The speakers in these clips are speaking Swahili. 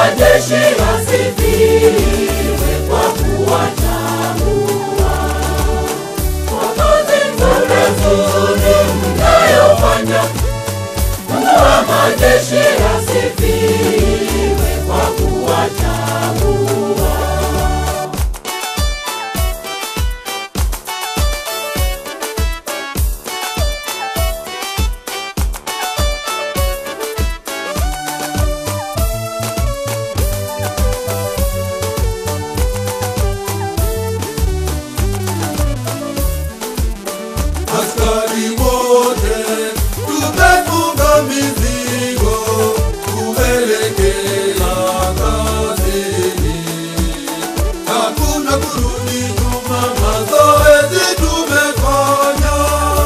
majeshi asifiwe kwa kuwachagua kwa kazi nzuri nzuri mnayofanya. Mungu wa majeshi asifiwe kwa kuwachagua. Askari wote tumefunga mizigo kuelekea kazini. Hakuna kurudi nyuma, mazoezi tumefanya.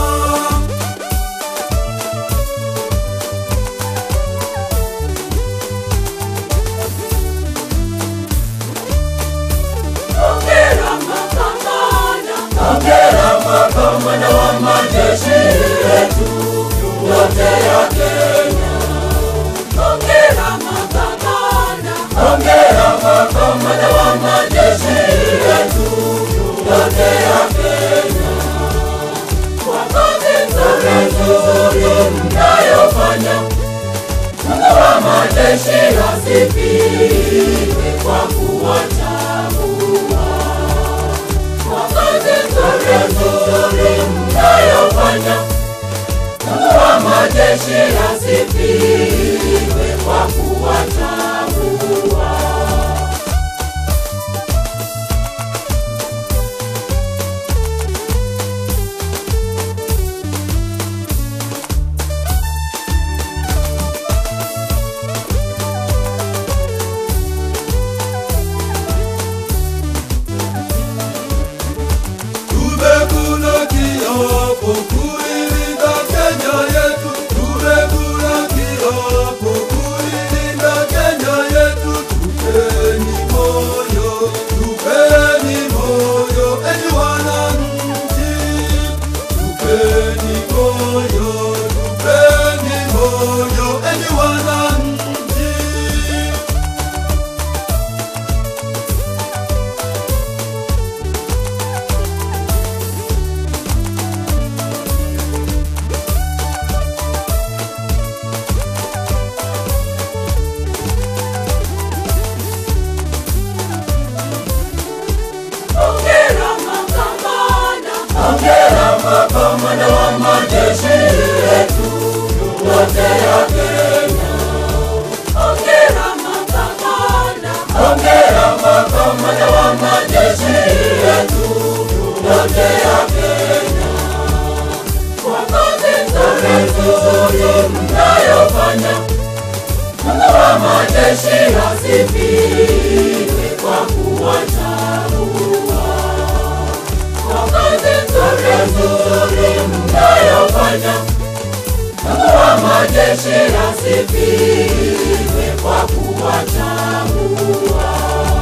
Hongera makamanda, hongera makamanda wa majeshi yetu yote ya Kenya. Hongera makamanda, hongera makamanda wa majeshi yetu yote ya Kenya. Kwa kazi nzuri nzuri mnayofanya, Mungu wa majeshi asifiwe kwa kuwachagua kwa kazi nzuri nzuri mnayofanya. Mungu wa majeshi asifiwe kwa kuwachagua. Tumekula kiapo kuilinda Kenya yetu, tumekula kiapo kuilinda Kenya yetu. Tupeni moyo, tupeni moyo, enyi wananchi, tupeni moyo, tupeni moyo, enyi wananchi. Hongera makamanda, hongera makamanda wa majeshi yetu yote ya Kenya. Hongera makamanda, hongera makamanda wa majeshi yetu yote ya Kenya. Kwa kazi nzuri nzuri mnayofanya, Mungu wa majeshi asifiwe kwa kuwachagua kwa kazi nzuri nzuri mnayofanya. Mungu wa majeshi asifiwe kwa kuwachagua.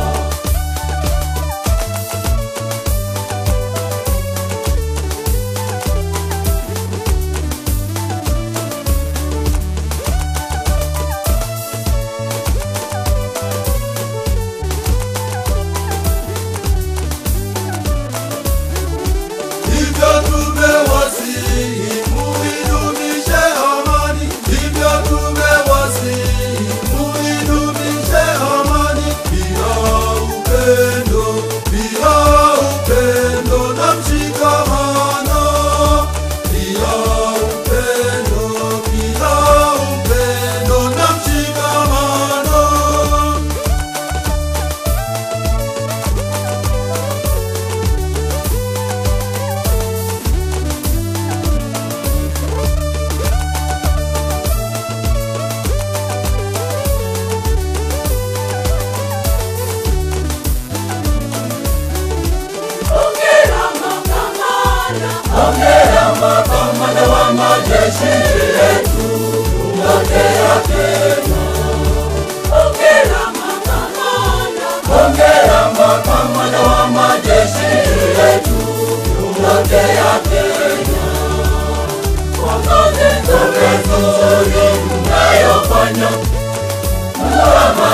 Hivyo tumewasihi muidumishe amani, hivyo tumewasihi muidumishe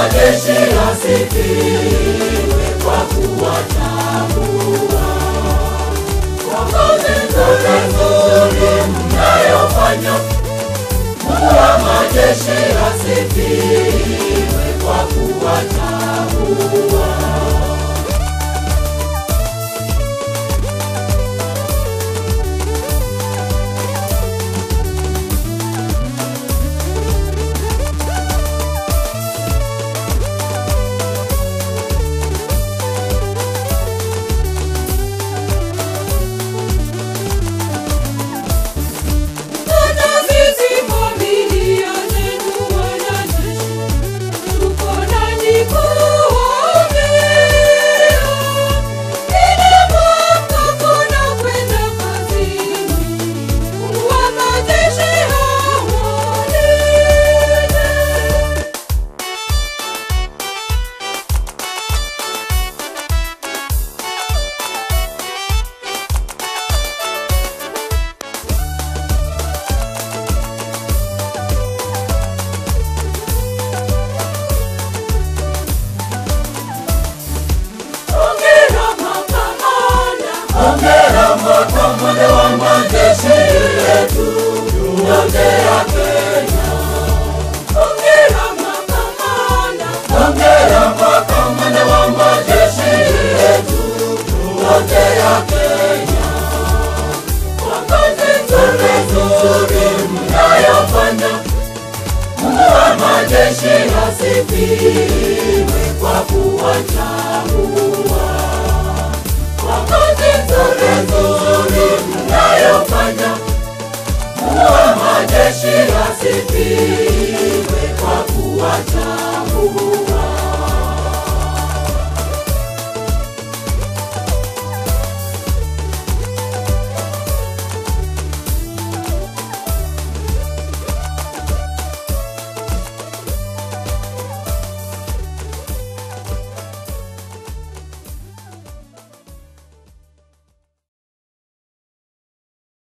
majeshi asifiwe kwa kuwatambua kwa kazi nzuri nzuri mnayofanya. Mungu wa majeshi asifiwe kwa kuwatambua. Hata sisi familia zetu wanajeshi, tuko nanyi kuwaombea. Kila mwaka tunakwenda kazini, Mungu wa majeshi awalinde. Hongera makamanda, hongera makamanda wa majeshi yetu yote ya Kenya. Hongera makamanda, hongera makamanda wa majeshi yetu yote ya Kenya. Kwa kazi nzuri nzuri mnayofanya, Mungu wa majeshi asifiwe kwa kuwachagua. Kwa kazi nzuri nzuri mnayofanya, Mungu wa majeshi asifiwe